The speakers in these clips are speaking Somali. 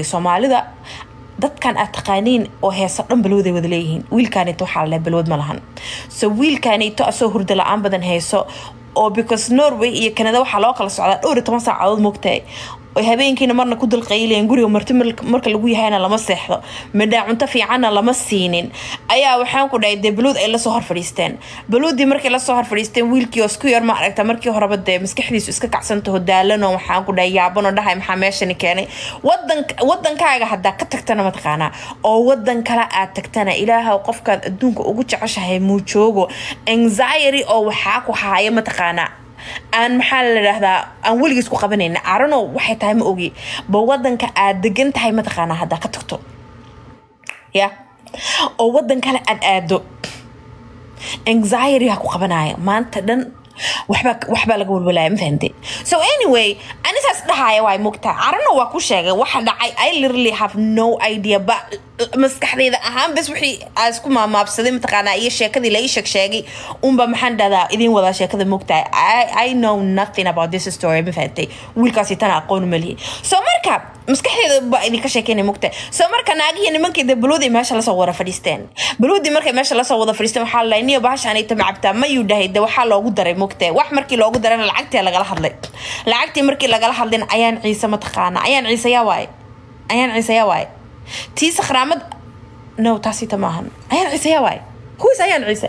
soomaalida dadkan aad taqaaniin oo heeso dhan balwaday wada leeyihiin wiilkaanito waxaa laleh balwad ma lahan so wiilkaanito asoo hurda la-aan badan heeso oo because norway iyo canada waxaa loo kala socdaa dhowr iyo toban saacadood moogtahay oy habeenkiina marna ku dulqaylayeen guriga marti marka lagu yahayna lama seexdo midhaa cunto fiicanna lama siinin ayaa waxaan ku dhahay dee baluud ay lasoo hor fadhiisteen baluuddii markay lasoo hor fadhiisteen wiilkii oo isku yar ma aragta markii horeba dee maskaxdiisu iska kacsantaho daalanoo waxaan ku dhahay yaabanoo dhahay maxaa meeshani keenay wadan wadankaaga haddaa ka tagtana mataqaanaa oo wadan kale aad tagtana ilaaha qofkaad adduunka ugu jeceshahay muu joogo anxiety oo waxaa ku haaya mataqaanaa aan maxaa la idhaahdaa aan weligiis ku qabanayna arano waxay tahay ma ogi ba wadanka aad degan tahay mataqaanaa haddaa ka tagto ya oo wadan kale aad aado anxiety ha ku qabanaya maanta dhan waxbaa waxbaa laga walwalaya ma fahamte so anyway anisaas dhahaya waay mugtaa carano waa ku sheegay waxa dhacay i literally have no idea ba maskaxdayda ahaan bes wixii aa isku maamaabsaday mataqaanaa iyo sheekadii la ii sheeg sheegay unba maxaan dhahdaa idiin wadaa sheekada mugtahay I, i know nothing about this story ma fahamtay wiilkaasi tana aqoon malihi so marka maskaxdeeda baa idinka sheekeynay mugtahay so marka naagihii nimankii dee baluudii meesha lasoo wada fadhiisteen baluudii markay meesha lasoo wada fadhiisteen waxaa lalay niyo bahashaanayta macabtaa mayuu dhahay de waxaa loogu daray mugtahay wax markii loogu darayna lacagtii lagala hadlay lacagtii markii lagala hadlayna ayaan ciise mataqaana ayaan ciise yaa waaye ayaan ciise yaa waaye tii sakhraamad no taasita maahan ayaan ciise yaa waaye kuwiis ayaan ciise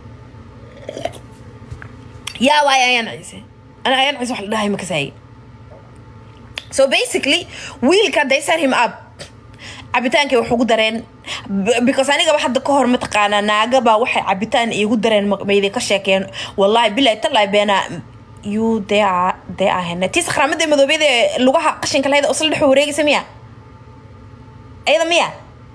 yaa waaye ayaan ciise ana ayaan ciise wax la dhahay makasaaye so basically wiilka they set him up cabitaankay wax ugu dareen because anigaba hadda ka hor mataqaanaa naagaba waxay cabitaan iigu dareen mayday ka sheekeen wallahi bilahi talahi beena you dee dee ahene tii sakhraamada madoobeeda lugaha qashinka lahayda isla dhex wareegaysa miya ayada miya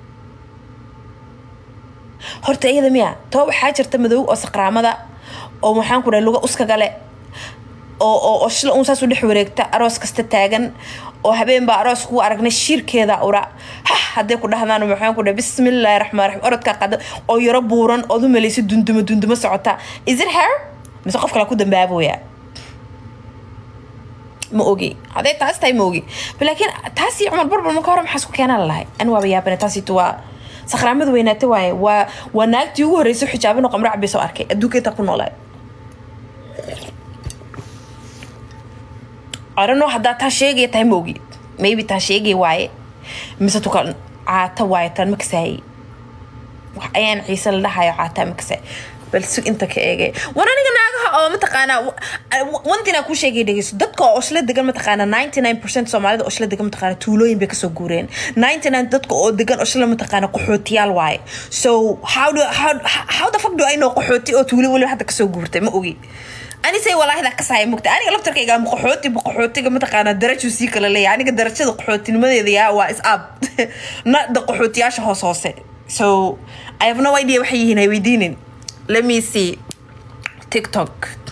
horta iyada miya too waxaa jirta madow oo sakraamada oo waxaan ku dhahay luga uskagale oo oo oo shila uun saas u dhex wareegta aroos kasta taagan oo habeen baa aroos kugu aragnay shiirkeeda ura hah hadday ku dhahdaan waxaan ku dhahay bismillaahi raxmaan raxiim orodkaa qada oo yaro buuran ood u malaysa dundumo dundumo socota is it her mise qof kale ku dambaaboya ma ogi hadday taas tahay ma ogi laakiin taasi cumar barbar marka hore maxaa isku keenaa lalahay an waaba yaabane taasitu waa sakhraamada weynaata waaye waa waa naagtii ugu horreysay xijaabano qamrac bay soo arkay adduunka intaa ku noolaa arano haddaa taa sheegaya tahay ma ogi maybe taa sheegay waaye mise tuka caata waaye tan makasaayey wax ayaan ciise la dhahayo caataa makasaay bal sug inta ka eegay war aniga naagaha oo mataqaanaa wantinaa kuu sheegay dhegeyso dadka oo osla degan mataqaanaa ninety nine percent soomaalida osla degan mataqaanaa tuulooyin bay kasoo guureen ninety nine dadka oo degan osla mataqaanaa qaxootiyaal waaye so how do how, how the fuck do I know qaxooti oo tuulo weliba hadda kasoo guurtay ma ogi anisay walaahida kasaya mugta aniga laftarkayga ama qaxooti qaxootiga mataqaanaa darajuu sii kala leeyahay aniga darajada qaxootinimadeeda yaa waa is up nada qaxootiyaasha hoos hoose so I have no idea waxay yihiin hay weydiinin let me see tiktok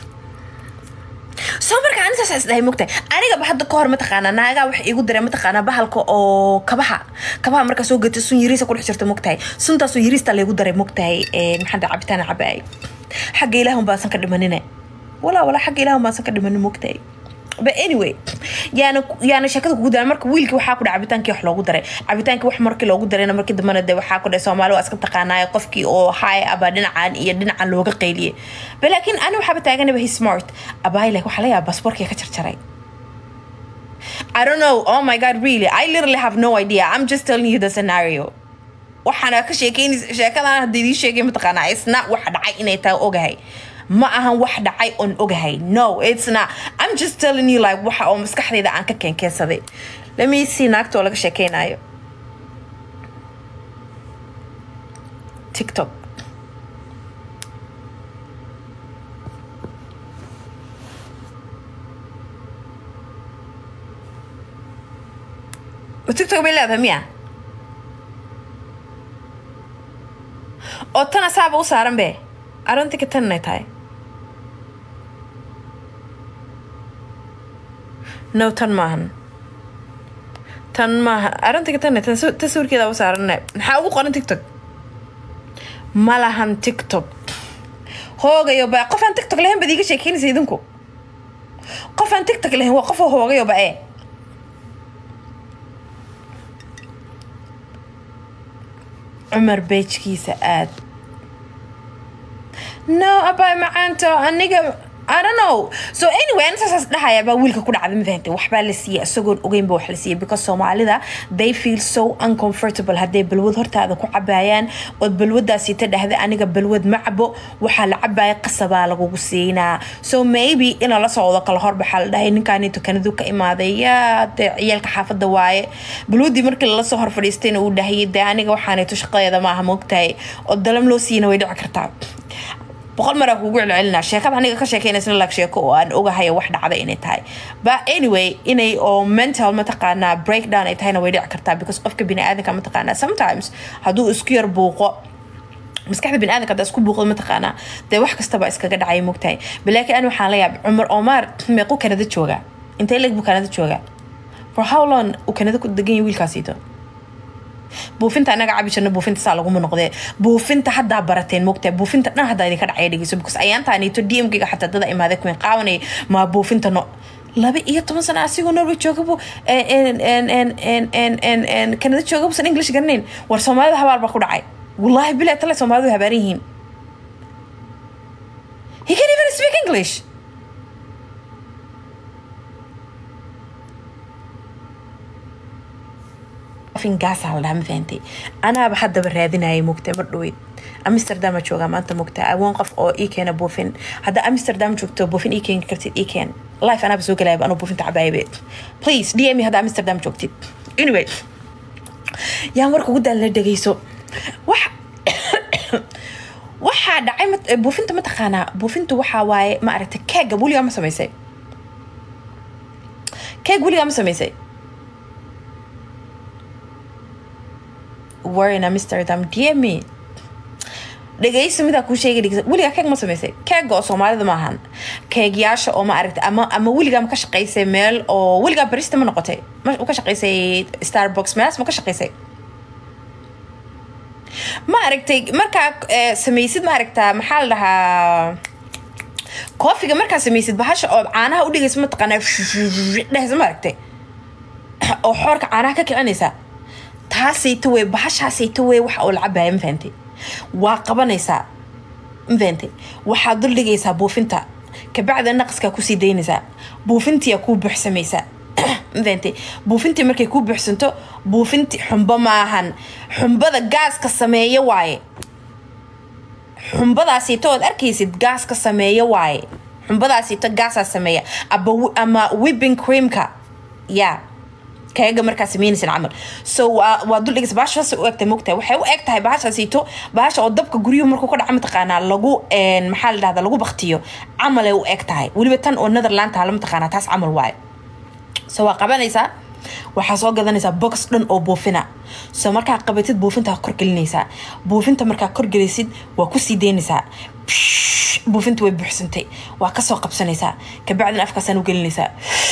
soo marka ani saas isdhahay mogtahay anigaba hadda ka hor mataqaanaa naagaa waxa iigu dareen mataqaanaa bahalka oo kabaha kabaha markaa soo gata sun yariisa kudhex jirta mogtahay suntaasoo yariista laygu daray mogtahay maxaa dha cabitaan cabaay xagga ilaahun baasan ka dhimanine walaa walaa xagga ilaahun baasan ka dhimanin mogtahay but anyway yaana yaana sheekada kugu daran marka wiilkii waxaa ku dhaca cabitaankii wax loogu daray cabitaankii wax markii loogu darayna markii dambana de waxaa ku dhahay soomaali waa iska taqaanaayo qofkii oo haay abaa dhinacan iyo dhinacan looga qayliyay but laakiin ani waxaaba taaganaba he smart abaay like waxaa laga yaaba basboorkii ka jarjaray I don't know. Oh my god, really? I literally have no idea. I'm just telling you the scenario. waxaana ka sheekeynaysa sheekadan hadda idiin sheegay mataqaanaa isna waxa dhacay inay tahay ogahay ma ahan wax dhacay oon ogahay no it's not i'm just telling you like waxa oo maskaxdayda aan ka keenkeensaday let me see naagta oo laga sheekeynayo tiktok tiktok bay leedahay miya oo tana saaba u saaran be arintika tan inay tahay no tan maahan tan maaha arintika tan tan sawirkeeda u saaran maxaa ugu qoran tiktok ma lahan tiktok hoogayo ba qof aan tiktok lahayn baad iiga sheekeynaysa idinku qof aan tiktok lahayn waa qof hoogayo ba ee cumar beejkiisa aad no abaa macaanto aniga I don't know so anyway ana saasaas dhahaya baa wiilka ku dhacda mafahantay waxbaa la siiyey isagoon ogeynba wax la siiyey because soomaalida they feel so uncomfortable hadday balwad hortaada ku cabaayaan ood balwadaasiita dhahda aniga balwad ma cabo waxaa la cabaya qasabaa lagugu siinaa so maybe ina la socdo kala horbaxaa la dhahay ninkaanito kanadu ka imaaday yaa dee ciyaalka xaafada waaye balwadii markii lala soo hor fadhiistayna uu dhahayay dee aniga waxaanayto shaqadeeda maaha moogtahay oo dalam loo siina way dhici kartaa boqol maraa kugu celcelinaa sheekada aniga ka sheekeynaysa lag sheeko oo aan ogahay wax dhacda inay tahay but anyway inay oo mental mataqaanaa breakdown ay tahayna way dhici kartaa because qofka biniaadanka mataqaanaa sometimes hadduu isku yar buuqo maskaxda biniaadanka haddaa isku buuqdo mataqaanaa dee wax kastaba iskaga dhacay mogtahay balaakiin ani waxaan la yaabay cumar omar meequu kanada joogaa intee leeg buu kanada joogaa for how long uu kanada ku degan yahay wiilkaasiito buufinta anaga cabi jirna buufinta saa laguma noqdee buufinta haddaa barateen mogtaa buufinta dhan haddaa idinka dhacaya dhegeyso because ayaantaaniito d m kiga xataa dada imaaday kuwin qaawanay maa buufinta no laba iyo toban sano asigoo norway joogabu kanada joogabusan english garanayn war soomaalida habaar baa ku dhacay wallaahi bilaa tale soomaalidu habaaran yihiin he can even speak english fingaasa la dhaha ma fahantay anaaba haddaba raadinayay mugtay mar dhaweyd amsterdama joogaa maanta mugta awoon qof oo ii keena buufin hadda amsterdam joogto buufin ii keeni kartid ii keen life anaaba soo galayaba anuu buufinta cabaayabe please dm hadda amsterdam joogtid anyway yaa marka ugu daal la dhegeyso wax waxaa dhacay buufinta mataqaanaa buufintu waxaa waaye ma aragtay keega weligaa ma samaysay keeg weligaa ma samaysay were in Amsterdam DM me dhegeyso midaa kuu sheegay dhegeyso weligaa keeg ma samaysay keega oo soomaalida ma ahan keegyaasha oo ma aragtay ama ama weligaa ma ka shaqaysay meel oo weligaa barista ma noqotay ma ka shaqaysay starbucks meelaas ma ka shaqaysay ma aragtay markaa samaysid ma aragtaa maxaa la dhahaa koofiga markaa samaysid bahasha oo caanaha u dhigaysa mataqaanaa dhehaysa ma aragtay oo xoorka caanaha ka kicinaysa taasayta wey bahashaasayta wey waxa uu la cabaya ma fahantay waa qabanaysaa ma fahantay waxaad dul dhigaysaa buufinta kabacda naqaskaa kusii daynaysaa buufintiyaa kuu buuxsamaysaa ma fahantay buufintii markay kuu buuxsanto buufinti xumbo maahan xumbada gaaska sameeya waaye xumbadaasito ood arkaysid gaaska sameeya waaye xumbadaasito gaasaa sameeya ama whipping creamka yaa kaga markaa sameynaysan camal so waa dul dhigaysa bahashaas u egtahay mogtahay waxay u eg tahay bahashaasiito bahasha oo dabka guryuhu markuu ka dhaca mataqaanaa lagu maxaa la dhahdaa lagu baktiyo camalay u eg tahay weliba tan oo netherland tahala mataqaanaa taas camal waaye so waa qabanaysaa waxaa soo gadanaysaa box dhan oo buufina so markaa qabatid buufintaa korgelinaysaa buufinta markaa korgelaysid waa kusii daynaysaa buufinta way buuxsantay waa kasoo qabsanaysaa kabacdina afkaasaan u gelinaysaa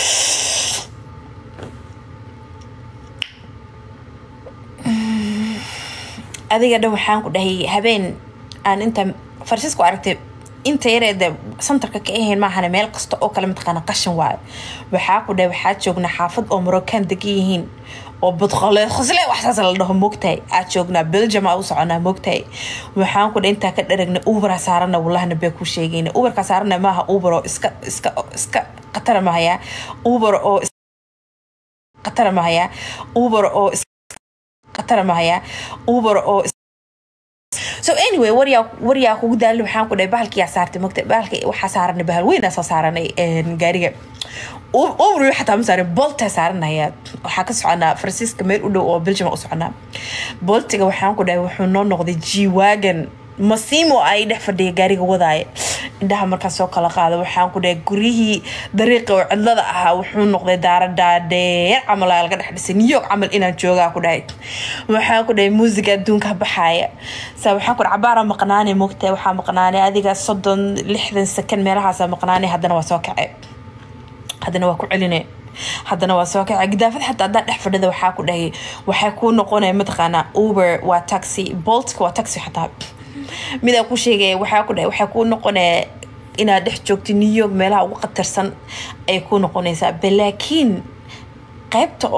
adiga dhan waxaan ku dhahay habeen aan inta farsisku aragtay inta yareeda santarka ka ahayn maahane meel kasta oo kale mataqaana qashin waayo waxaa ku dhahay waxaa joognaa xaafad oo marocaan degan yihiin oo badqole khosle waxsaas la dhaho moogtahay aad joognaa belgium aa u soconaa moogtahay waxaan ku dhahay intaa ka dharagna uberaa saarana wallahna bee ku sheegayna uberkaa saarana maaha uber oo iska iska iska qatara mahaya uber oo qatara mahaya uber oo qatara mahaya uber oo so anyway waryaa waryaa kugu daali waxaan ku dhahay bahalkiyaa saartay mogta bahalka waxaa saaranay bahal weynaa soo saaranay gaariga uber xataa ma saaran bolta saaranaya waxaa ka soconaa faransiiska meel u dhow oo belgium u soconaa boltiga waxaan ku dhahay wuxuu noo noqday g-wagon masiimo ay dhex fadhiya gaariga wadaaya indhaha markaas soo kala qaada waxaan ku dhahay guryihii dariiqa oo cidlada ahaa wuxuu noqday daara dhaadheer camal aa laga dhex dhisay new york camal inaan joogaa ku dhahay waxaan ku dhahay muusiga adduunka baxaaya sa waxaan ku dhahay cabaara maqnaanay mogtahay waxaa maqnaanay adiga soddon lixdan sakan meelahaasa maqnaanay haddana waa soo kacay haddana waa ku celinay haddana waa soo kacay gidaafad xataa haddaa dhex fadhida waxaa ku dhahay waxay kuu noqonaya mataqaanaa uber waa taxi boltka waa taxi xataa midaa ku sheegaya waxaa ku dhahay waxay kuu noqonaya inaad dhex joogto new york meelaha ugu khatarsan ay kuu noqonaysaa balaakiin qaybta oo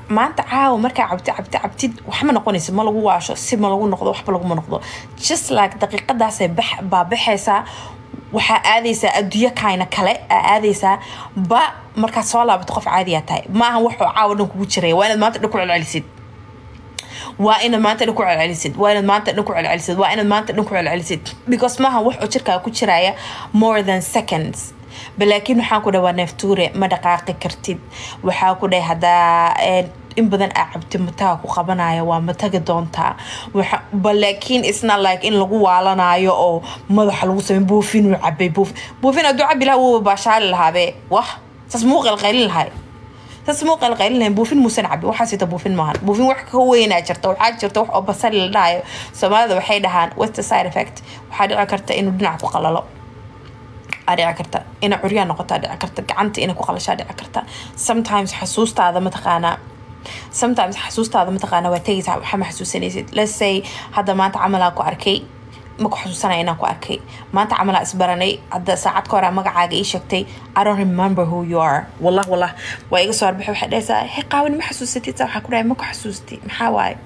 maanta caawa markaa cabti cabti cabtid waxma noqonaysa ma lagu waasho si ma lagu noqdo waxba laguma noqdo just like daqiiqadaasay bax baa baxaysaa waxaa aadaysaa adduunyo kayna kale aa aadaysaa ba markaad soo laabato qof caadiyaa tahay maaha waxuu caawa dhan kugu jiraya waa inaad maanta dhan ku celcelisid waa inaad maanta dhan ku celcelisid waa inaad maanta dhan ku celcelisid waa inaad maanta dhan ku celcelisid because maaha wax oo jirkaa ku jiraya more than seconds balaakiin waxaan ku dhahay waa neeftuure ma dhaqaaqi kartid waxaa ku dhahay haddaa in badan aa cabti mataga ku qabanaya waa matagi doontaa balaakiin isna like in lagu waalanayo oo madaxa lagu samey buufin uu cabay buufin buufin hadduu cabi lahaa wuuba baashaali lahaabe wah saas muu qalqaylin lahay saas muu qalqaylin lahayn buufin muusan cabi waxaa sita buufin maahan buufin wax ka weynaa jirta waxaa jirta wax oo basali la dhahayo soomaalida waxay dhahaan what's the side effect waxaa dhici karta inuu dhinac ku qalalo aa dhici karta inay curyaa noqotaa dhici karta gacanta inay ku qalashaa dhici karta sometimes xasuustaada mataqaanaa sometimes xasuustaada mataqaana waa tegaysaa waxaa ma xasuusanaysid let's say hadda maanta camalaa ku arkay ma ku xasuusanaya inaan ku arkay maanta camalaa isbaranay hadda saacad ka hore magacaaga ii sheegtay i don't remember who you are wallah wallah waa iga soo arbaxay waxay dhahaysaa he qaawani ma xasuusatid saa waxaa ku dhahay ma ku xasuustay maxaa waaye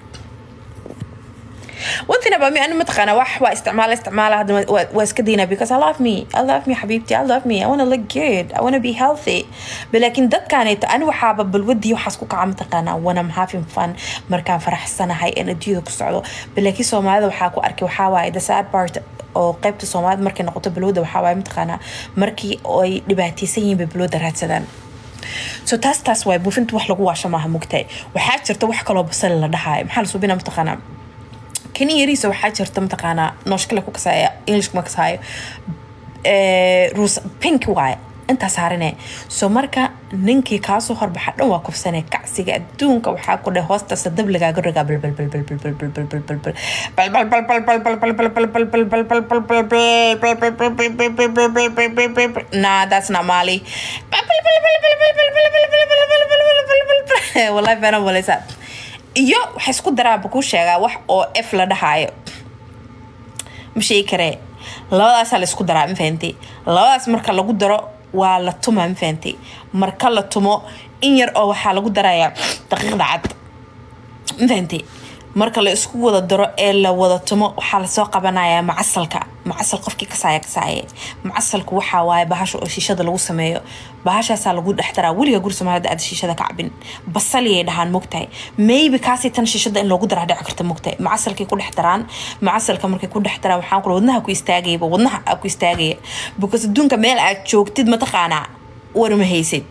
one thing about me أنا متقنة واح واستعمال استعمال هذا واسكدينا because I love me I love me حبيبتي I love me I wanna look good I wanna be healthy لكن دد كانت أنا وحابة بالودي وحاسكوك عم تقنا وأنا I'm having fun مركان فرح السنة هاي أنا ديو كسعدو بلكن سومالي وحاكو أركي وحاواي the sad part oo qaybta soomaalida markay noqoto balwada waxaa waaye mataqaanaa markii ay dhibaataysan yihiin bay balwada raadsadaan so taas taas waay buufinta wax lagu waasho maaha mugtahay waxaa jirta wax kaloo basali la dhahayo maxaa la subina mataqaanaa kani yariisa waxaa jirta mataqaanaa nooshkale ku kasaaya englishka ma kasaayo ruus pink waaye intaa saarine so marka ninkii kaasoo horbaxa dhan waa kufsane kacsiga adduunka waxaa ku dheh hoostaasa dab lagaaga rogaa nah that's not mali wallahi beenan malaysaa iyo waxay isku daraanba kuu sheegaa wax oo f la dhahaayo ma sheegi karee labadaasaa la isku daraa ma fahanti labadaas marka lagu daro waa la tumaa ma fahanti marka la tumo in yar oo waxaa lagu darayaa daqiiqda cad ma fahanti marka la isku wada daro ee la wada tumo waxaa lasoo qabanayaa macasalka macasal qofkii kasaaya kasaaye macasalku waxaa waaye bahasha oo shiishada lagu sameeyo bahashaasaa lagu dhex daraa weliga guri soomaalida aad shiishada ka cabin basaliyay dhahaan mogtahay maybe kaasii tan shiishada in loogu daraa dhici karta mogtahay macasalkay ku dhex daraan macasalka markay ku dhex daraan waxaan kula wadnaha ku istaagayaba wadnaha aa ku istaagaya because adduunka meel aad joogtid mataqaanaa warma haysid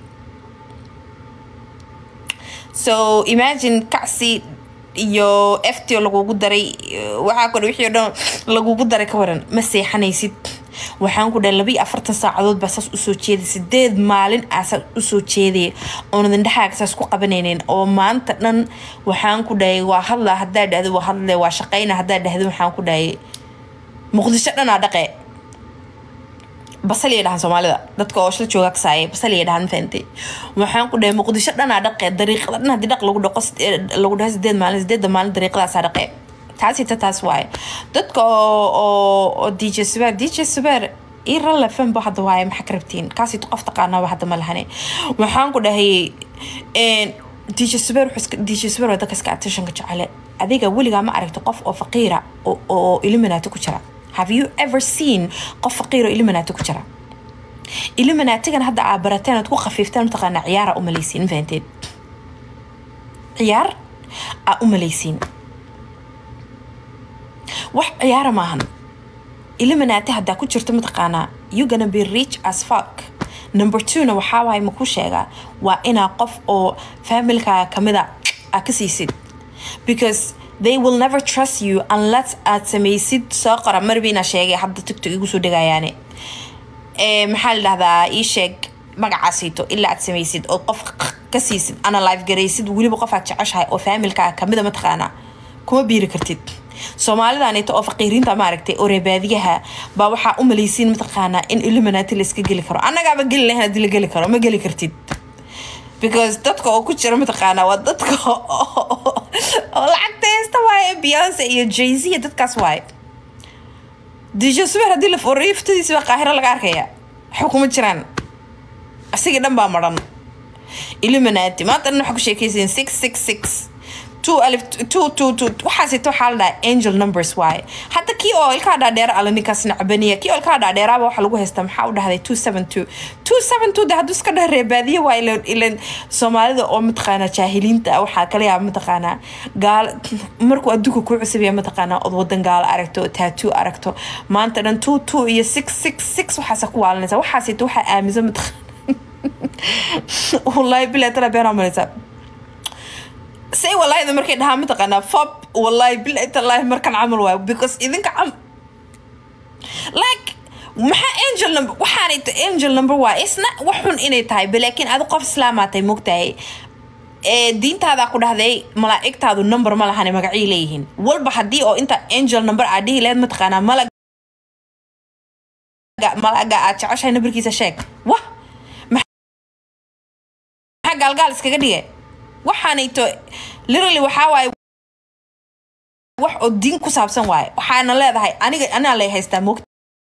so imagine kacsi iyo ftio lagugu daray waxaa kudhe wixii o dhan lagugu daray ka waran ma seexanaysid waxaan ku dhahay labiiyo afartan saacadood baa saas usoo jeeday sideed maalin aa saas usoo jeedaya oonad indhahaaga saas ku qabanaynin oo maanta dhan waxaan ku dhahay waa hadla haddaa dhahdo waa hadle waa shaqayna haddaa dhahdo waxaan ku dhahay muqdisho dhanaa dhaqe basaliya dhahan soomaalida dadka oo shla jooga kasaaya basaliya dhahan fahantay waxaan ku dhahay muqdisho dhanaa dhaqe dariiqada dhan haddii dhaq lagu dhaqo lagu dhaho sideed maalin sideedda maalin dariiqadaasaa dhaqe taasita taas waaye dadka oo oo dj subeer dj subeer ii ralle fanba hadda waaye maxaa ka rabtiin kaasito qof taqaanaaba hadda ma lahane waxaan ku dhahay dj subeer dj subeer waa dadka iska attentionka jecele adiga weligaa ma aragta qof oo faqiira oo illuminati ku jira have you ever seen qof faqiir oo illuminati ku jira illuminatigan hadda aa barateen aad ku khafiifteen mataqaanaa ciyaara u malaysiin ma fahanteed ciyaar aa u malaysiin wax ciyaara maahan illuminati haddaa ku jirto mataqaanaa you gonna be rich as fuck number twona waxaa waaye makuu sheegaa waa inaa qof oo familkaaga kamida aa ka siisid because they will never trust you unless aad samaysid soo qora marbi inaa sheegay hadda tigtok igu soo dhegayaane maxaa la dhahdaa ii sheeg magacaasiito ilaa aad samaysid oo qof ka siisid ana life garaysid weliba qof aad jeceshahay oo faamilkaa kamida mataqaanaa kuma biiri kartid soomaalidanito oo faqiiriinta maaragtay oo reebaadiyaha baa waxaa u malaysiin mataqaanaa in illuminati la iska geli karo annagaaba geli lahayn haddii la geli karo ma geli kartid because dadka oo ku jira mataqaanaa waa dadka oo lacagta haysta waaye beyonce iyo jay z iyo dadkaas waaye dj suber haddii la furiyo iftadiisa baa qaahiro laga arkaya waxba kuma jiraan asigii dhan baa maran illuminati maanta dhan waxaa ku sheekaysayin six six six two alif two two two waxaasito waxaa la dhahaa angel numbers waaye hadda kii oo ilkaa dhaadheera alla ninkaas nacbaniya kii oo ilkaa dhaadheeraaba waxaa lagu haystaa maxaa u dhahday two seven two two seven two de hadduu iska dhah reebaadiye waa ilan ilan soomaalida oo mataqaanaa jaahiliinta ah waxaa kala yaaba mataqaanaa gaal markuu adduunka ku cusubaya mataqaanaa od wadan gaalo aragto oo tattoo aragto maanta dhan two two iyo six six six waxaasa ku waalanaysa waxaasito waxaa aaminsan mataqaana wallahi bilaa tala beenaa malaysaa say wallaahida markay dhahaa mataqaanaa fob wallahi bilahi tallaahi markan camal waayo because idinka cam like maxaa angel number waxaanay ta angel number waa isna wax xun inay tahay balaakiin adi qof islaamaatay mogtahay ee diintaadaa ku dhahday malaa'igtaadu number ma lahane magacii leeyihiin walba haddii oo inta angel number aad dhihi lahayd mataqaanaa malaga malaga aad jeceshahay numberkiisa sheeg wah maxaa gaalgaal iskaga dhigay waxaanayto literally waxaa waaye wax oo diin ku saabsan waaye waxaana leedahay aniga anaa lay haystaa moogta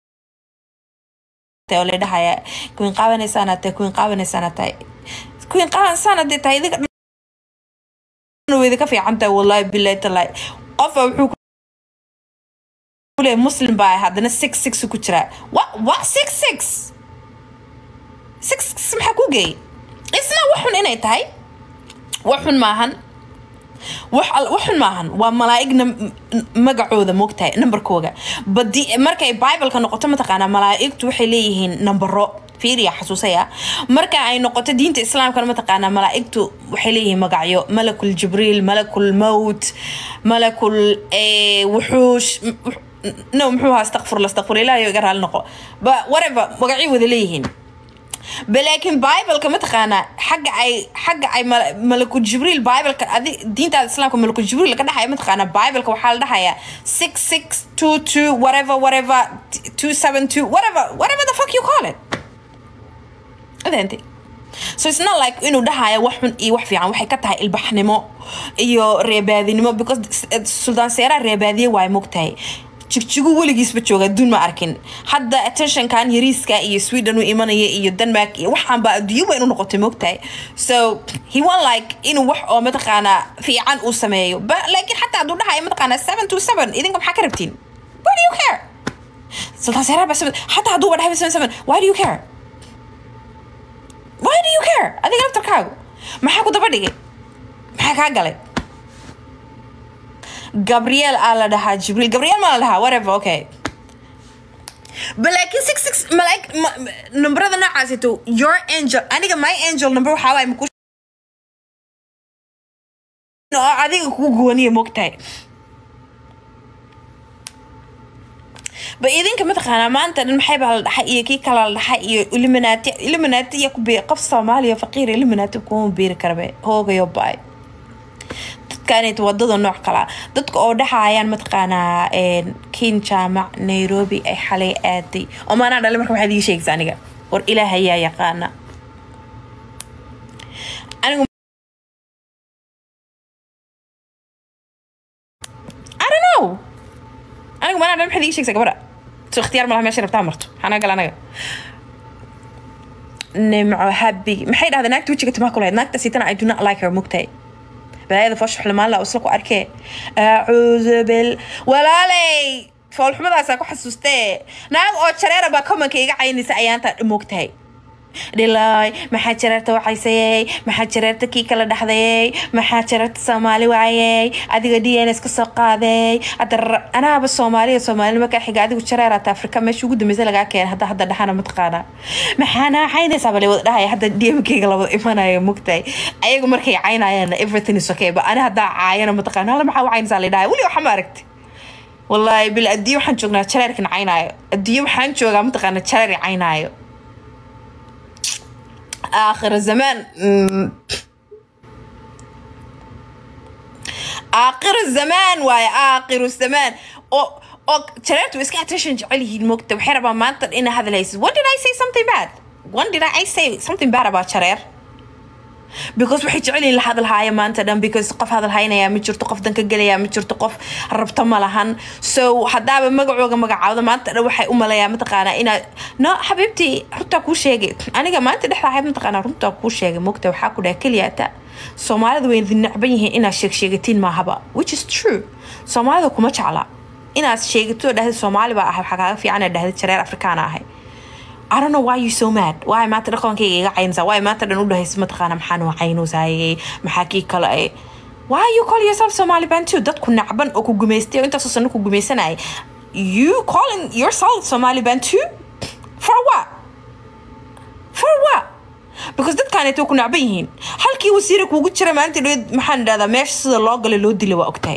oo la dhahaya kuwiin qaabanaysaana tahay kuwiin qaabanaysaana tahay kuwiin qaabanaysaana dee tahay idinka weyda ka fiican tahay wallahi billahi tallahi qofa wuxuu kuleeyahay muslim baa haddana six six ku jiraa wa wa six six six six maxaa ku geeyay isna waxun inay tahay waxun maahan waxun maahan waa malaa'ig magacooda moogtahay numberkooga badi markay bibleka noqoto mataqaanaa malaa'igtu waxay leeyihiin nambaro fiiriya xasuusaya marka ay noqoto diinta islaamkana mataqaanaa malaa'igtu waxay leeyihiin magacyo malakul jibriil malakul mowt malakul wuxuush no muxuu ahaa astaqfirla astaqfirla ilaahay iga raali noqo ba whatever magacyo wada leeyihiin balaakiin bibleka mataqaanaa xagga ay xagga ay malaku jibriil bibleka adi diintaada islaamka malaku jibriil ka dhexaya mataqaanaa bibleka waxaa la dhahayaa six six two two whatever whatever two seven two whatever whatever the fuck you call it adeenti so it's not like inuu dhahaya wax xun iyo wax fiican waxay ka tahay ilbaxnimo iyo reebaadinimo because suldaan seeraa reebaadiye waay mogtahay jigjigu weligiisba jooga adduun ma arkin hadda attentionkan yariiska iyo sweden u imanaya iyo denmark iyo waxaanba adduunyaba inu noqotay moogtahay so he want like inuu wax oo mataqaanaa fiican uu sameeyo laakiin xataa hadduu dhahaya mataqaanaa seven to seven idinka maxaa ka rabtiin why do you care sultaan seeraa ba seven xataa hadduuba dhahay seven seven why do you care why do you care adiga laftarkaagu maxaa ku daba dhigay maxaa kaa galay gabriel aa la dhahaa jibriil gabriel maa la dhahaa whatever okay balaakiin six six malaig numberada noocaasito your angel aniga my angel number waxaa waay maku oo adiga kugu gooniya mogtahay ba idinka mataqaanaa maanta dhan maxay baa la dhaxay iyo kii kala la dhaxay iyo illuminati illuminati iyo ku biir qof soomaaliya faqiir illuminati kuma biiri karabe hoogayo baay dadkaanayt wadada nooc kalaa dadka oo dhexayaan mataqaanaa kin jaamac nairobi ay xalay aaday oo maanaa dhalay marka maxaad ii sheegaysa aniga war ilaah ayaa yaqaana anigu I don't know anigu maanaa dhalay maxaad ii sheegaysa gabadha so ikhtiyaar malaha meesha rabtaa marto maxaa gal anaga nimco habi maxay dhahday naagta wejiga timaa ku lahayd naagta sitana i do not like her mugtahay balaayada foosha xulmaan la isla ku arkee acuudu bil walaaley foolxumadaasaa ku xasuustee naag oo jareera baa komanka iga caynaysa ayaantaa moogtahay dhilaay maxaa jareerta wacaysayey maxaa jareerta kii kala dhaxdayey maxaa jareerta soomaali waayey adiga d n s ka soo qaaday hadda anaaba soomaaliya soomaalinimo kaa xiga adigu jareeraata afrika meesha ugu dambeysa lagaa keenay hadda hadda dhaxana mataqaana maxaana caynaysaa bale wada dhahaya hadda d m keyga labada imanaya mogtahay ayagu markay caynayaan everything is okay ba ani haddaa caayana mataqaana hala maxaa u caynaysaa la dhahaya weli waxa ma aragti wallaahi bil adduunye waxaan joognaa jareerkan caynaayo adduunye waxaan joogaa mataqaana jareer caynaayo آخر الزمان آخر الزمان واي آخر الزمان أو أو شريت وإسكا attention جعله المكتب وحربا ما أنت إن هذا ليس When did I say something bad? When did I say something bad about شرير? because waxay jecel yihiin la hadalhaaya maanta dhan because qof hadalhaynaya ma jirto qof danka gelaya ma jirto qof rabto ma lahan so haddaaba magacooga magacaawda maanta dhan waxay u malayaa mataqaanaa inaad no xabiibtii runtaa kuu sheegay aniga maanta dhexda ahayd mataqaanaa runtaa kuu sheegay mogta waxaa ku dhaha keliyaata soomaalida way idin necban yihiin inaad sheegsheegatiin maahaba which is true soomaalida kuma jecla inaad sheegato dhahda soomaali baa ahay waxaa kaaga fiican inaad dhahda jareer afrikaana ahay I don't know why you so mad. Why maanta dhaqankayga iga caynaysaa? Why maanta dhan u dhahaysa mataqaana maxaan waa caynuusayay? Maxaa kii kale ay? Why you call yourself Somali Bantu? Dadku nacban oo ku gumaystay oo intaasoo sano ku gumaysanayay. You calling yourself Somali Bantu? For what? For what? because dadkaanayto ku nacban yihiin halkii wasiira kuugu jira maalinta dhoweed maxaan idhahdaa meesha sida loo galay loo dilay waa ogtahay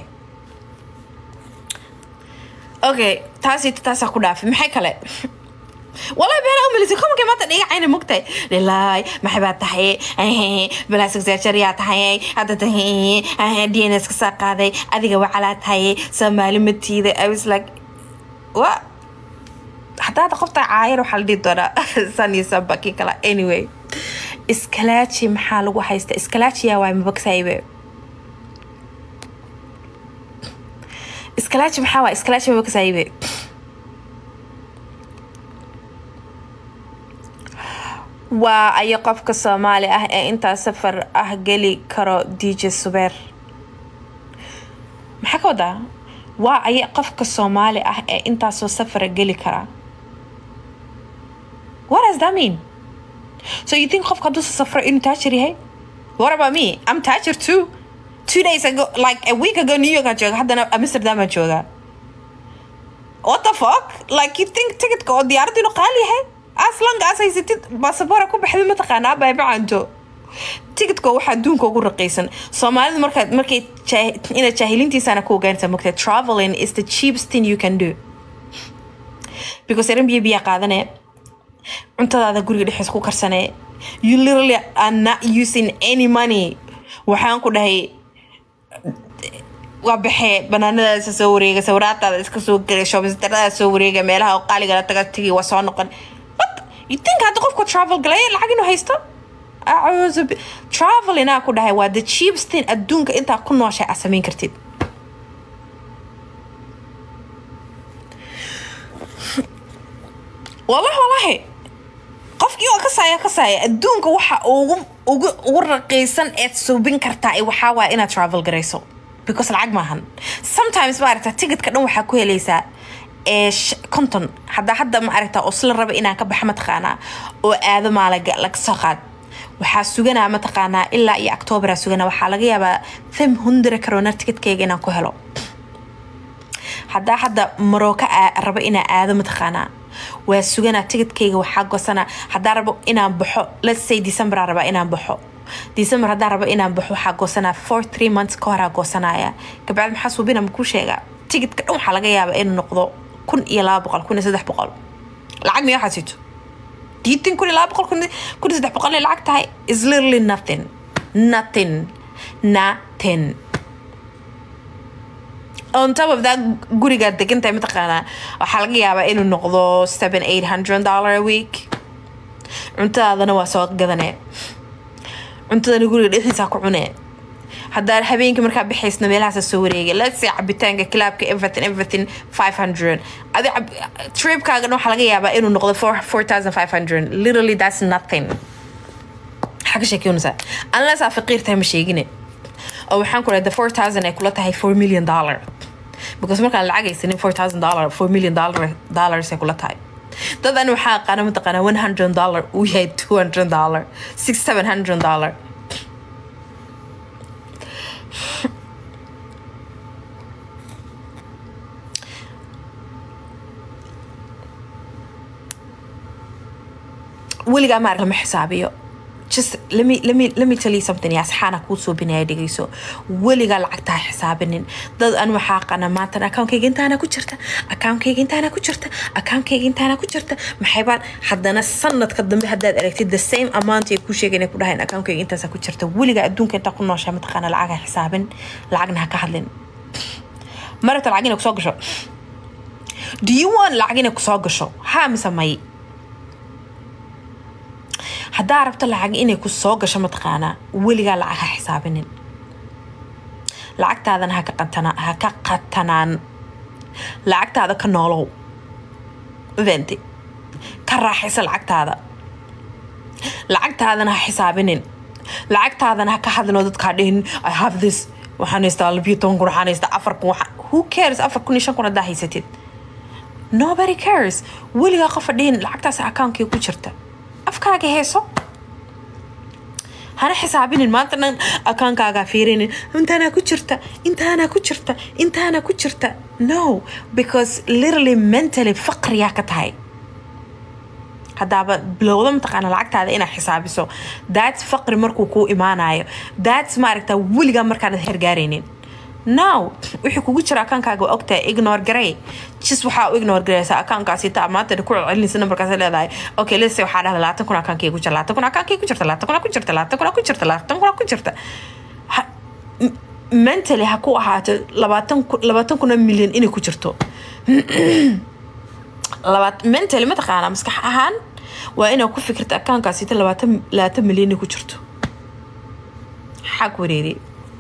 okay taasito taasaa ku dhaafay maxay kale والله بين أمي لسه كم كم تدقيق عيني مقتي لله ما حبات تحيي بلا سكسير يا تحيي هذا تحيي دي ان اس كساق هذا أذيك وعلى تحيي سمالي متي I was like what حتى هذا قفت عاير وحال دي دورا ساني سبكي كلا anyway اسكالاتشي محال وحيست اسكالاتشي يا واي مبكسايبه اسكالاتشي محاوى اسكالاتشي مبكسايبه waa ayo qofka soomaali ah ee intaa safar ah geli karo dj subeer maxaa ka wadaa waa ayo qofka soomaali ah ee intaasoo safara geli kara what does that mean so you think qofka hadduu safro inuu taajir yahay what about me i'm taajir too two days ago like a week ago new york aan jooga haddana amsterdam aan jooga what the fuck like you think ticketka oo diyaaradda inuu qaali yahay aslangaas haysatid basaboora ku baxday mataqaanaa baybacanto ticketka waxaa adduunka ugu raqiisan soomaalida markaad markay inaad jaahiliintiisana ku ogaanaysaa mogta traveling is the cheapest thing you can do because eran biyo biyaa qaadanee cuntadaada guriga dhexdiis ku karsanee you literally are not using any money waxaan ku dhahay waa baxee banaanadaasa soo wareega sawiraataada iska soo gelay shoobisdaradaada soo wareega meelaha qaaligala taga tegi waa soo noqon you think hadda qofku travel galaya lacag inuu haysto acuudu travel inaa ku dhahay waa the cheapest thing adduunka intaa ku nooshay aad samayn kartid wallahi wallahi qofkii oo kasaaya kasaaya adduunka waxa ugu ugu ugu raqiisan eed suubin kartaa waxaa waa inaad travel garayso because lacag maahan sometimes ma aragtaa ticketka dhan waxaa ku helaysaa konton haddaa hadda ma aragtaa oo sila raba inaan ka baxa mataqaanaa oo aado maalaga laga soo qaad waxaa suganaa mataqaanaa ilaa iyo octooberaa suganaa waxaa laga yaabaa fem hundra karoona ticketkeyga inaan ku helo haddaa hadda marooka raba inaan aado mataqaanaa waa suganaa ticketkeyga waxaa gosanaa haddaa rabo inaan baxo let's say decemberaa rabaa inaan baxo december haddaan rabo inaan baxo waxaa goosanaa four three months ka horaa goosanaya kabacdi maxaa suubina makuu sheegaa ticketka dhan waxaa laga yaabaa inuu noqdo kun iyo laba boqol kun iyo saddex boqol lacag miya waxaad sito diitin kun iyo laba boqol kun iyo saddex boqol inay lacag tahay is literally nothing nothing nothing on top of that gurigaad degan tahay mataqaanaa waxaa laga yaabaa inuu noqdo seven eight hundred dollar a week cuntadaadana waa soo gadanee cuntadana guriga dhexdiisa ku cunee haddaa habeenkii markaa bixaysna meelahaasa soo wareegay let's say cabitaanka kilaabka everything everything five hundred adi tripkaagan waxaa laga yaabaa inuu noqdo four four thousand five hundred literally that's nothing maxaa ka sheekeynaysaa unless aa faqiir tahay ma sheegine oo waxaan ku dhahay the four thousand ay kula tahay four million dollar because markaan lacag haysanin four thousand dollar four million dollar dollars ay kula tahay dad ani waxaa aqaana mataqaanaa one hundred dollar uu yahay two hundred dollar six seven hundred dollar weligaa ma arag lama xisaabiyo just let me let me let me tell you something yaa saxaana kuu soo binaya dhegeyso weligaa lacagtaa xisaabinin dad an waxaa qana maantan akaunkayga intaana ku jirta akaunkayga intaana ku jirta akaunkayga intaana ku jirta maxay baan haddana sanadka dambe haddaad aragtid the same amount ay kuu sheegayn ay ku dhahayn akaunkayga intaasa ku jirta weligaa adduunka intaa ku nooshaa mataqaana lacag ha xisaabin lacagna ha ka hadlin maragta lacag inay kusoo gasho do you want lacag inay kusoo gasho haa mise may haddaa rabto lacag inay ku soo gasho mataqaanaa weligaa lacag ha xisaabinin lacagtaadana haka qatana- ha ka qatanaan lacagtaada ka noolow venti ka raaxaysa lacagtaada lacagtaadana ha xisaabinin lacagtaadana ha ka hadlin dadkaa dhihin i have this waxaan haystaa labiyo toban kun waxaan haystaa afar kun waxaan- who cares afar kun iyo shan kun haddaa haysatid nobody cares weligaa qofa dhihin lacagtaas akaunkii ku jirta afkaaga heeso hana xisaabinin maanta dhan akaankaagaa fiirinin intaanaa ku jirta intaanaa ku jirta intaanaa ku jirta no because literally mentally faqriyaa ka tahay haddaaba bilowda mataqaana lacagtaada inaad xisaabiso that's faqri markuu kuu imaanayo that's maaragta weligaa markaanad hergaaraynin now wixii kugu jira akaankaaga waa ogtahay ignore garey jis waxaa u ignore gareysaa akaankaasi taa maanta ku celcelinaysa nambarkaas leedahay okay lese waxaa dhahda labaatan kun akaankay ku jira labaatan kun akaankay ku jirta labaatan kun ku jirta labaatan kun ku jirta labaatan kun ku jirta Ha- m- mentally ha ku ahaato labaatan kun labaatan kun oo milyan inay ku jirto labaat mentally mataqaanaa maskax ahaan waa inaad ku fikirta akaankaasita labaatan labaatan milyan inay ku jirto maxaa ku wareeriyay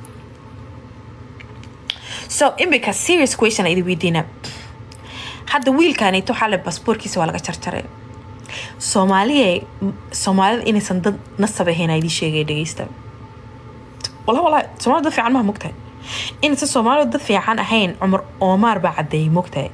so imika serious question idi weydiina hadda wiilkanito waxaa le basboorkiisa waa laga jarjaray soomaaliya soomaalida inaysan dad nasab ahayn aa idii sheegay dhegeysta wala wala soomaalida dad fiican maha mogtahay inaysan soomaalida dad fiican ahayn cumar oomaar baa caddeeyay mogtahay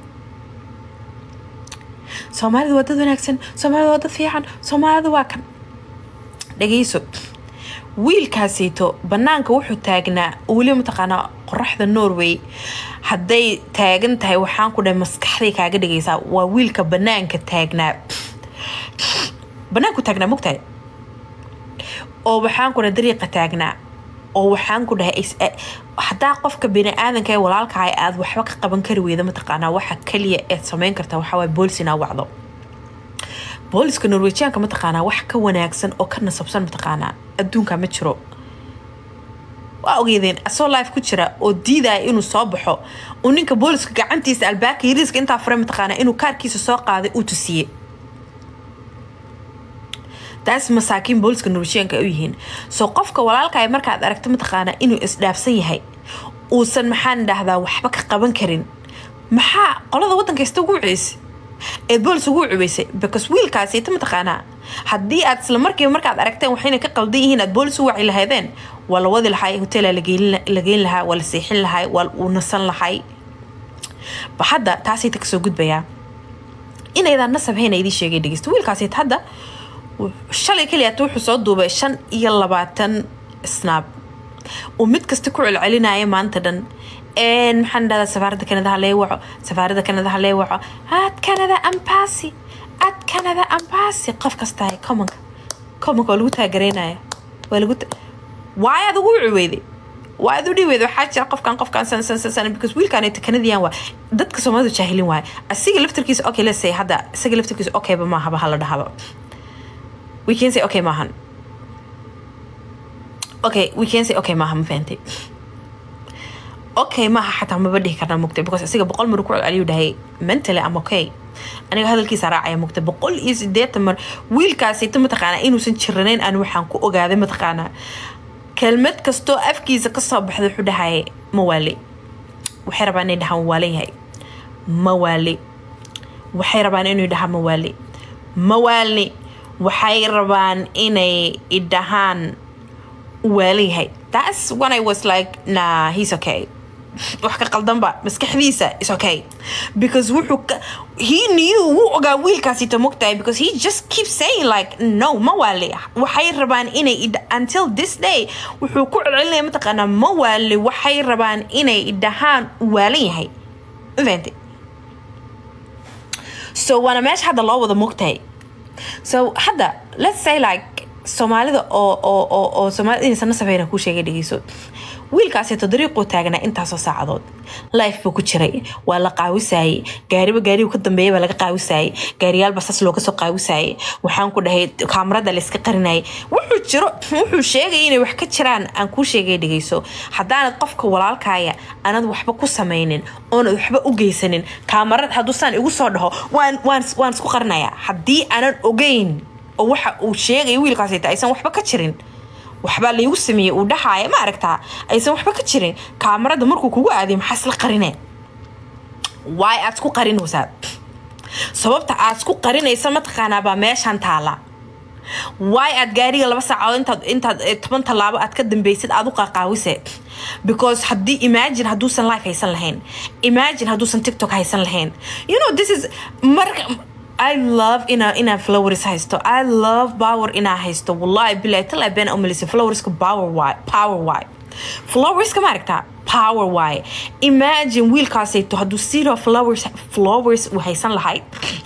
soomaalida waa dad wanaagsan soomaalida waa dad fiican soomaalida waa kan dhegeyso wiilkaasito banaanka wuxuu taagnaa weliba mataqaanaa qoraxda norway hadday taagan tahay waxaan ku dhahay maskaxday kaaga dhigaysaa waa wiilka banaanka taagnaa banaanku taagnaa mogtahay oo waxaan ku dhahay dariiqa taagnaa oo waxaan ku dhahay is- eh, haddaa qofka bini aadanka ee walaalkaa aad waxba ka qaban kari weyda mataqaanaa waxa kaliya eed samayn karta waxaa waay boolis inaa wacdo booliska norwejiyaanka mataqaanaa wax ka wanaagsan oo ka nasabsan mataqaanaa adduunka ma jiro waa ogeydeen asoo life ku jira oo diidaya inuu soo baxo uu ninka booliska gacantiisa albaabka yariiska intaa furay mataqaanaa inuu kaarkiisa soo qaaday uu tusiyey taas masaakiin booliska norwejiyaanka ay u yihiin soo qofka walaalkaaga markaad aragto mataqaanaa inuu isdhaafsan yahay uusan maxaan dhahdaa waxba ka qaban karin maxaa qolada waddanka ista ugu ceysay ee boolis ugu cubaysay because wiilkaasita mataqaanaa haddii aad isla markiiba markaad aragteen waxayna ka qaldan yihiin aad boolis u waci lahaydeen waa la wadi lahay hoteela la geyn lahaa waa la seexin lahay waa uu nasan lahay ba hadda taasayta kasoo gudbayaa inaydaan nasab hayna idii sheegay dhegeysta wiilkaasayta hadda shalay keliyaata wuxuu soo duubay shan iyo labaatan snaab uu mid kasta ku celcelinaya maanta dhan een maxaan dhahdaa safaaradda kanada halee waco safaaradda kanada halee waco ad kanada ambasi ad kanada ambasi qof kasta hay commonka commonka waa lagu taagaraynaya waa lagu waay aad ugu cuweyday waa aad u dhiweyday waxaa jira qofkan qofkan san san san san because wiilkan ay kanadiyan waa dadka soomaalidu jaahilin waaye asiga laftarkiisa okay let's say hadda isaga laftarkiisa okayba maahaba hala dhahaba we can say okay maahan okay we can say okay maaha ma fahantay okay maaha xataa maba dhihi karnaa mugtay because asiga boqol mar ku celceliyu dhahay mentally am okay aniga hadalkiisa raacaya mugtay boqol iyo sideetan mar wiilkaasita mataqaanaa inuusan jiranayn aan waxaan ku ogaaday mataqaanaa kelmad kastoo afkiisa kasoo baxda wuxuu dhahaya mawaali waxay rabaan inay dhahaan waalan yahay mawaali waxay rabaan inuu dhahaa mawaali mawaalni waxay rabaan inay idhahaan waalan yahay that's when I was like nah he's okay wax ka qaldanba maskaxdiisa is okay because wuxuu ka he knew wuu ogaa wiilkaasita mogtahay because he just keeps saying like no ma waali waxay rabaan inay idha- until this day wuxuu ku celcelinaya mataqaanaa ma waali waxay rabaan inay idhahaan waalan yahay mafahantay so waana meesha hadda loo wada mogtahay so hadda let's say like soomaalida oo oo oo oo soomaalida inaysan nasabeyna kuu sheegay dhegeyso wiilkaaseeto dariiquu taagnaa intaasoo saacadood life buu ku jiray waa la qaawisaayey gaariba gaarigu ka dambeeya baa laga qaawisaayey gaariyaalba sas looga soo qaawisaayey waxaan ku dhahay kaamarada la iska qarinayay wuxuu jiro wuxuu sheegay inay wax ka jiraan aan kuu sheegay dhegeyso haddaanad qofka walaalkaaya aanad waxba ku samaynin oonad waxba u geysanin kaamarad hadduu saan igu soo dhaho waan waan waan isku qarinayaa haddii aanan ogeyn oo waxa uu sheegaya wiilkaasita aysan waxba ka jirin waxbaa laygu sameeyey uu dhaxaaya ma aragtaa aysan waxba ka jirin kaamarada markuu kugu aadiyo maxaa isla qarineen waay aad isku qarinaysaa sababta aad isku qarinaysa mataqaanaa baa meeshan taala waay aad gaariga laba saacadood intaad intaad toban tallaabo aad ka dambeysid aad u qaqaawise because haddii imagine hadduusan life haysan lahayn imagine hadduusan tiktok haysan lahayn you know this is marka I love ina ina flowers haysto I love power ina haysto wallahi billahi tala been umalisa flowerska power why power why flowerska ma aragtaa power why imagine wiilkaasayto hadduu zero flowers flowers uu haysan lahayd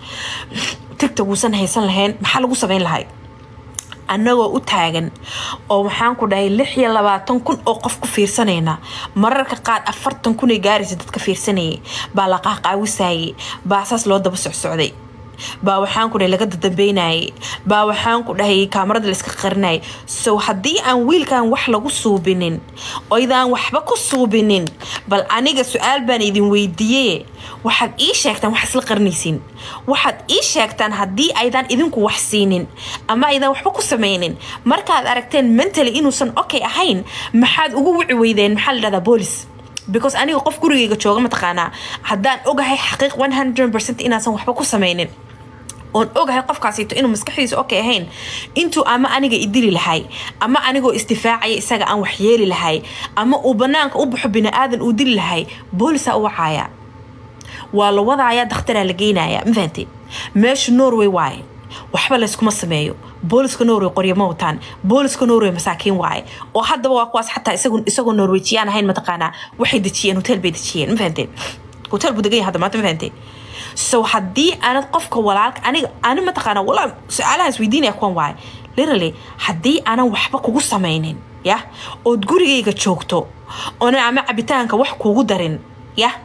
tiktok uusan haysan lahayn maxaa lagu samayn lahayd annagoo u taagan oo waxaan ku dhahay lix iyo labaatan kun oo qof ku fiirsanayna mararka qaar afartan kunay gaaraysa dadka fiirsanayay baa la qaaqaawisayay baa saas loo daba socsocday baa waxaan ku dhahay laga dadambeynayay baa waxaan ku dhahay kaamarada layska qarinayay so haddii aan wiilkan wax lagu suubinin oydaan waxba ku suubinin bal aniga su-aal baan idin weydiiye waxaad ii sheegtaan wax isla qarinaysiin waxaad ii sheegtaan haddii aydan idinku wax siinin ama aydan waxba ku samaynin markaad aragteen mentally inuusan okay ahayn maxaad ugu wici weydeen maxaa la dhahdaa boolis because aniga qof gurigayga jooga mataqaanaa haddaan ogahay xaqiiq one hundred percent inaasan waxba ku samaynin oon ogahay qofkaasito inuu maskaxdiisa okay ahayn intuu ama aniga idili lahay ama anigoo istifaacaya isaga aan wax yeeli lahay ama uu banaanka u baxo bini-aadan uu dili lahay boolisaa u wacaaya waa la wadaaya dakhtaraa la geynaya ma fahanteen meesha norway waaye waxba layskuma sameeyo booliska norway qoryo ma wataan booliska norway masaakiin waaye oo haddaba waa kuwaas xataa isagoo norwejiyaan ahayn mataqaanaa waxay dejiyeen hotel bay dejiyeen ma fahanteen hotel buu degan yahay hadda maanta ma fahanteen so haddii aanad qofka walaalka aniga ani mataqaana walaa su-aalaha isweydiinaya kuwan waaye literally haddii aanan waxba kugu samaynin yah ood gurigayga joogto oona ama cabitaanka wax kugu darin yah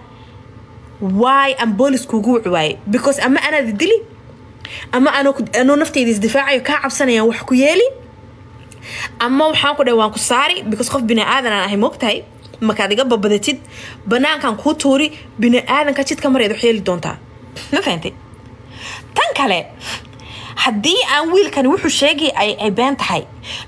why aan boolis kuugu wici waaye because ama anaad dili ama anoo nafteyda isdifaacayo kaa cabsanayaan wax ku yeeli ama waxaan ku dhahay waan ku saari because qof bini aadan aan ahay moogtahay markaad iga babadatid banaankan kuu tuuri bini aadanka jidka mareed wax yeeli doontaa ma fahantay tan kale haddii aan wiilkani wuxuu sheegay ay been tahay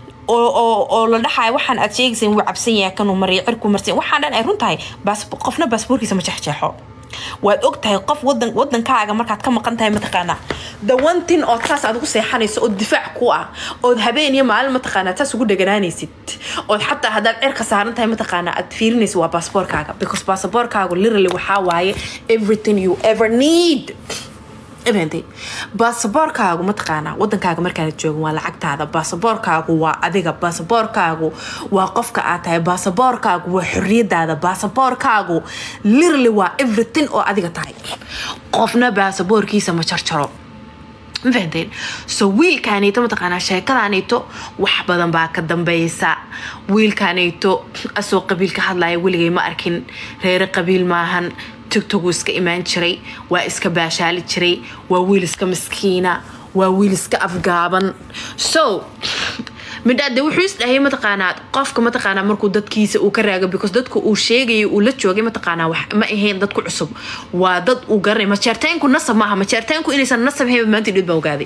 oo la dhaxayo waxaan aad sheegaysa wuu cabsan yahay kanuu mariyo cirku marsan waxaan dhan ay run tahay qofna baasboorkiisa ma jexjeexo waad og tahay qof wadan wadankaaga markaad ka maqan tahay mataqaanaa the one thing ood saas aad ugu seexanayso oo difaac ku ah ood habeen iyo maalin mataqaanaa saas ugu dheganaanaysid ood xataa haddaad cirka saaran tahay mataqaanaa aad fiirinaysid waa baasboorkaaga because baasboorkaagu literally waxaa waaye everything you ever need fahantay baasaboorkaagu mataqaanaa wadankaaga markaana joogin waa lacagtaada baasaboorkaagu waa adiga baasaboorkaagu waa qofka aad tahay baasaboorkaagu waa xorriyadaada baasaboorkaagu literally waa everything oo adiga tahay qofna baasaboorkiisa ma jarjaro ma fahanteen so wiilkaanayto mataqaanaa sheekadaanayto wax badan baa ka dambeysa wiilkaanayto asoo qabiil ka hadlaya weligay ma arkin reere qabiil maahan tigtogu iska imaan jiray waa iska baashaali jiray waa wiil iska miskiina waa wiil iska afgaaban so midhaade wuxuu isdhahay mataqaanaa qofka mataqaanaa markuu dadkiisa uu ka raago because dadka uu sheegayay uu la joogay mataqaanaa wax ma ahayn dadku cusub waa dad uu garanay majeerteenku nasab maaha majeerteenku inaysan nasab ahayn maanta dhid baa ogaaday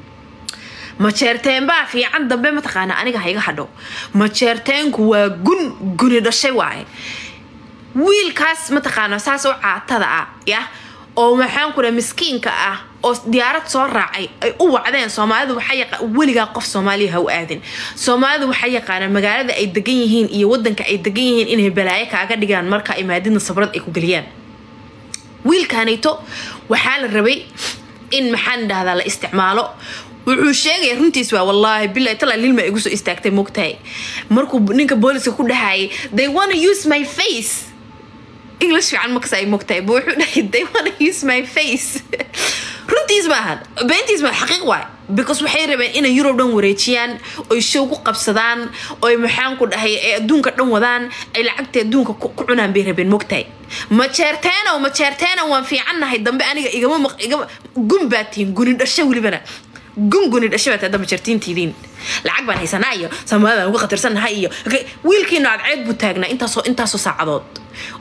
majeerteen baa fiican dambe mataqaanaa aniga ha iga hadho majeerteenku waa gun guni dhashay waaye wiilkaas mataqaana saas oo caatada ah yah oo maxaan ku dhaha miskiinka ah oo diyaarad soo raacay ay u wacdeen soomaalidu waxaa weligaa qof soomaaliya ha u aadin soomaalidu waxaa yaqaanaan magaalada ay degan yihiin iyo wadanka ay degan yihiin inay balaayo kaaga dhigaan marka imaadidna sabrad ay ku geliyaan wiilkaanayto waxaa la rabay in maxaan dhahdaa la isticmaalo wuxuu sheegaya runtiis waa wallaahi bilahi tala lilma igu soo istaagtay mogtahay markuu ninka booliska ku dhahayay they wanna use my face english fiican makasa ay mogtahay bu wuxuu dhahay they wanna use my face runtiis maahan beentiis maa xaqiiq waay because waxay rabeen inay yurub dhan wareejiyaan oy show ku qabsadaan oy maxaan ku dhahay ay adduunka dhan wadaan ay lacagta adduunka ku cunaan bay rabeen mogtahay majeerteenow majeerteenow waan fiicannahay dambe aniga igama igama gun baa tihin guni dhasho welibana gunguni dhashay baad hadda majartiintiidiin lacag baan haysanaa iyo soomaalidaan uga khatarsannahay iyo wiilkiina cadceed buu taagnaa intaasoo intaasoo saacadood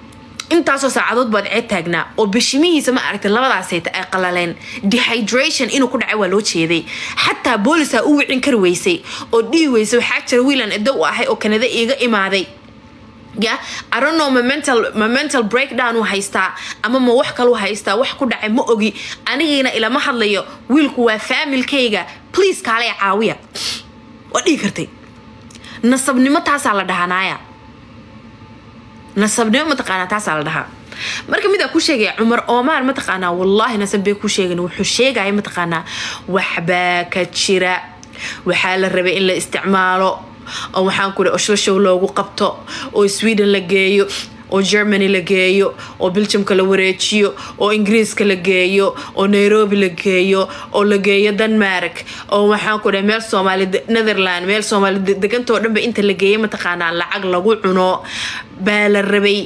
intaasoo saacadood baad ceed taagnaa oo bishimihiisa ma aragtay labadaasayta ay qalaleen dehydration inuu ku dhacay waa loo jeeday xataa boolisaa u wicin kari weysay oo dhihi weysay waxaa jira wiilan edo u ahay oo kanada iiga imaaday ya arono ma mental ma mental breakdown uu haystaa ama ma wax kalu haystaa wax ku dhacay ma ogi anigiina ilama hadlayo wiilku waa faamilkayga please kaalay caawiya waa dhihi kartay nasabnimo taasaa la dhahanaaya nasabnimo mataqaanaa taasaa la dhahaa marka midaa ku sheegaya cumar oomaar mataqaanaa wallaahi nasab bay ku sheegan wuxuu sheegaya mataqaanaa waxbaa ka jira waxaa la rabay in la isticmaalo oo waxaan ku oshoshow loogu qabto oo sweden la geeyo oo germany la geeyo oo belgiumka la wareejiyo oo ingiriiska la geeyo oo nairobi la geeyo oo la geeyo denmark oo waxaan ku dhahay meel soomaali netherland meel soomaali degantoo dhanba inta la geeyay mataqaanaa lacag lagu cuno baa la rabay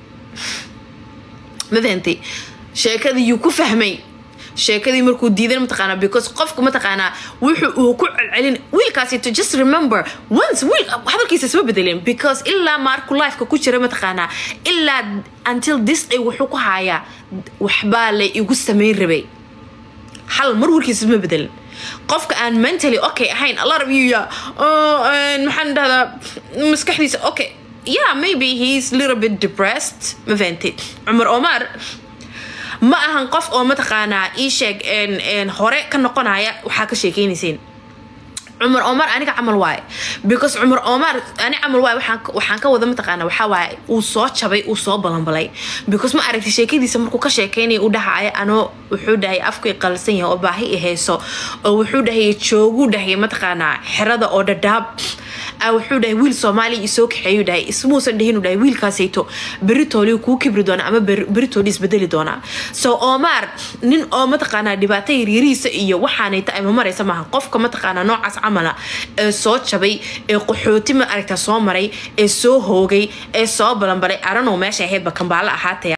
ma fahantay sheekadii yuu ku fahmay sheekadii markuu diidan mataqaanaa because qofka mataqaanaa wuxu uu ku celcelin wiilkaasi to just remember once wiil hadalkiisa isma bedelin because ilaa marku lifeka ku jira mataqaanaa ilaa until this day wuxuu ku hayaa waxbaa la igu samayn rabay hal mar warkiisa isma bedelin qofka aan mentally okay ahayn alla rabiya maxaan dhahdaa maskaxdiisa okay yeah maybe he's little bit depressed ma fahantay cumar omar ma ahan qof oo mataqaanaa ii sheeg hore ka noqonaya waxaa ka sheekeynayseen cumar omar aniga camal waaye because cumar omar ani camal waaye waxaan ka wada mataqaana waxaa waaye uu soo jabay uu soo balanbalay because ma aragtay sheekadiisa markuu ka sheekeynaya u dhahaya anoo wuxuu dhahay afkay qalsan yahay oo baahi i hayso oo wuxuu dhahay jooguu dhahay mataqaanaa xerada oo dhadhaab wuxuu dhahay wiil soomaaliya isoo kaxeeyu dhahay ismuusan dhahinu dhahay wiilkaasayto beritooli kuu kibri doona ama beritooli isbedeli doonaa so omar nin oo mataqaanaa dhibaato yaryarihiisa iyo waxaanayta ayma maraysa maaha qofka mataqaanaa noocaas camala ee soo jabay ee qaxooti ma aragta soo maray ee soo hoogay ee soo balanbaray aranow meesha ahaydba kambaalo ahaataya